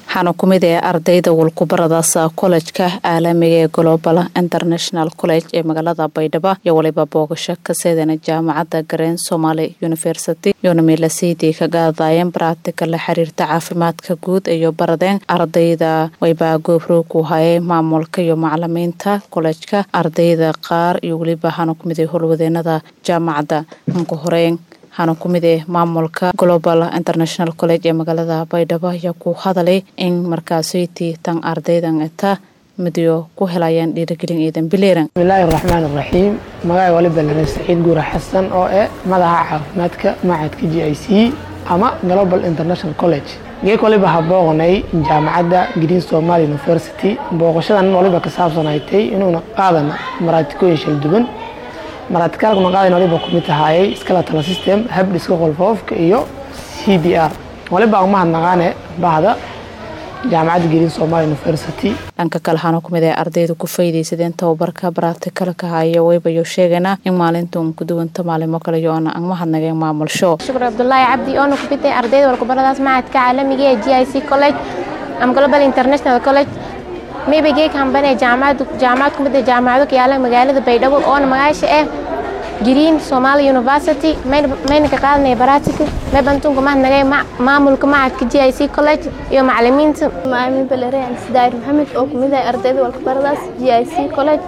waxaana ku mid ee ardayda walkubaradaasa kolejka caalamiga ee global international college ee magaalada baydhabo iyo waliba boogasho ka seedana jaamacadda gareen somaali university iyona miilaseydii ka gaadaayeen baraatika la xiriirta caafimaadka guud iyo baradeen ardayda waybaa goobroog u hayay maamulka iyo macalimiinta kolejka ardayda qaar iyo weliba waxaana ku mid ee howlwadeenada jaamacadda anku horeyn waxaana ku mid ee maamulka global international college ee magaalada baydhabo ayaa ku hadalay in markaasaytii tan ardaydan eta midyo ku helayaan dhiirigelin ciidan bileeran bismillaahi raxmaan raxiim magaca waliba lana saciid guura xasan oo eh madaxa caafimaadka macadka g i c ama global international college geek waliba ha booqnay jaamacadda green somaali university booqashadan waliba ka saabsanaytay inuuna qaadana maraatikooyin shal duwan maraatikaalkuna qaadan waliba kumid tahaayay skeletal system habdhiska qolfoofka iyo c b r waliba aan mahadnaqaane bahda jaamacadda green somaali university dhanka kale waxaana ku mid ee ardayda ku faydaysadeen tababarka baraatikaalka haya waybayo sheegana in maalintan ku duwanta maalimo kale iyo oona aan mahadnageen maamulsho shukr cabdulaahi cabdi oona ku bitay ardayda walkubaradaas macadka caalamiga ee g i c college ama global international college mayba geeg hambane jaamacad jaamacad ku mid ah jaamacado ka yaala magaalada baydhabo oona magaasha ah green somaali university mayna ka qaadanaya baraatika may bantunka mahadnagay maamulka macadka g i c college iyo macalimiinta maamin balere sidaayir maxamed oo kumid ah ardayda walkabaradaas g i c college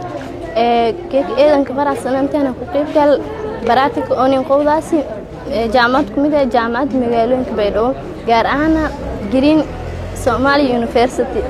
geeg ciidanka faraxsananteena ku qeybgal baraatika oonin qowdaasi jaamacad kumid ah jaamacadda magaalooyinka baydhabo gaar ahaana green somaali university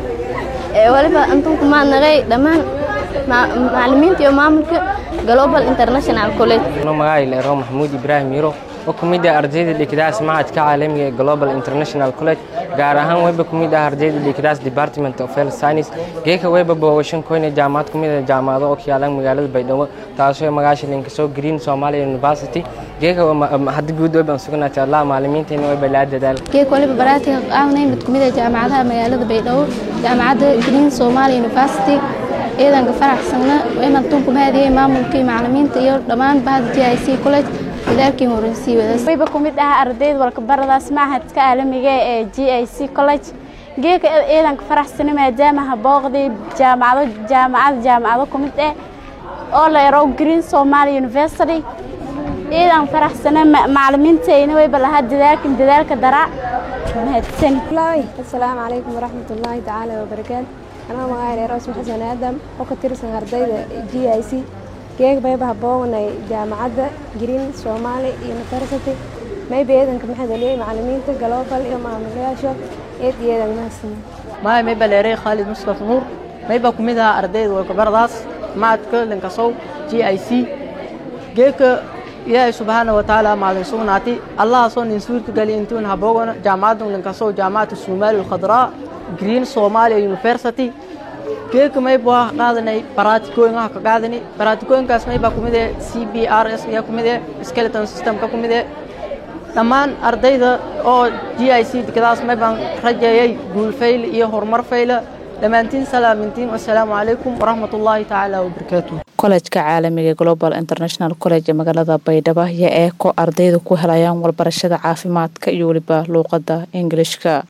waliba antunku mahadnagay dhammaan macalimiinta iyo maamulka global international college magaca leero maxamuud ibraahim yiro oo ku mid ah ardayda dhigdaas macadka caalamiga ee global international college gaar ahaan wayba ku mid ah ardayda dhigdaas department of health science geeka wayba boogashan koyne jaamacad ku mid ah jaamacado oo kiyaalan magaalada baydhabo taasoo magaasha linkasoo green somalia university geeka hadda guud wayban sugnaatay allah maalimiinteena wayba laa dadaal geek waliba baraatika aawnay mid ku mid ah jaamacadaha magaalada baydhabo jaamacadda green somalia university ciidanka faraxsanna inaan tunku mahadiyey maamulkii macalimiinta iyo dhammaan bahda g i c college dadaalkii horeysiy wadaas wayba ku mid ah ardayda walkabaradaas macadka caalamiga ee g i c college geeka ciidanka faraxsana maadaama habooqdii jaamacado jaamacada jaamacado ku mid ah oo la yaro green somaali university ciidan faraxsana macalimiintayna wayba lahaa dadaalkan dadaalka daraa mahadsani asalaamu calaykum waraxmatullaahi tacaala wabarakaatu anaa magaca reer osma xasan aadam oo ka tirsan ardayda g i c geeg bayba habooganay jaamacadda green somaali university mayba eedanka maxadaliyey macalimiinta global iyo maamulayaasha eed iyo eedan mahadsan maay mayba leeray khaalid mustaf nuur mayba ku mid aha ardayda walkabaradaas macadka lankasow g i c geeka ilaahay subxaana watacaala maalin sugnaati allahaasoo nin suurka galiya intuun haboogana jaamacadda lankasow jaamacadda somaali alkhadraa green somalia university geeka mayba waa qaadanay baraatikooyin ah ka qaadanay baraatikooyinkaas maybaa ku mid ee c b r s ayaa ku mid ee skeleton systemka ku mid ee dhammaan ardayda oo g i c dekadaas maybaan rajeeyay guul fayl iyo horumar fayla dhammaantiin salaamintiin wasalaamu calaykum waraxmat ullaahi tacaala wabarakaatu kolejka caalamiga global international college ee magaalada baydhabo ayaa ee ko ardayda ku helayaan walbarashada caafimaadka iyo weliba luuqadda ingilishka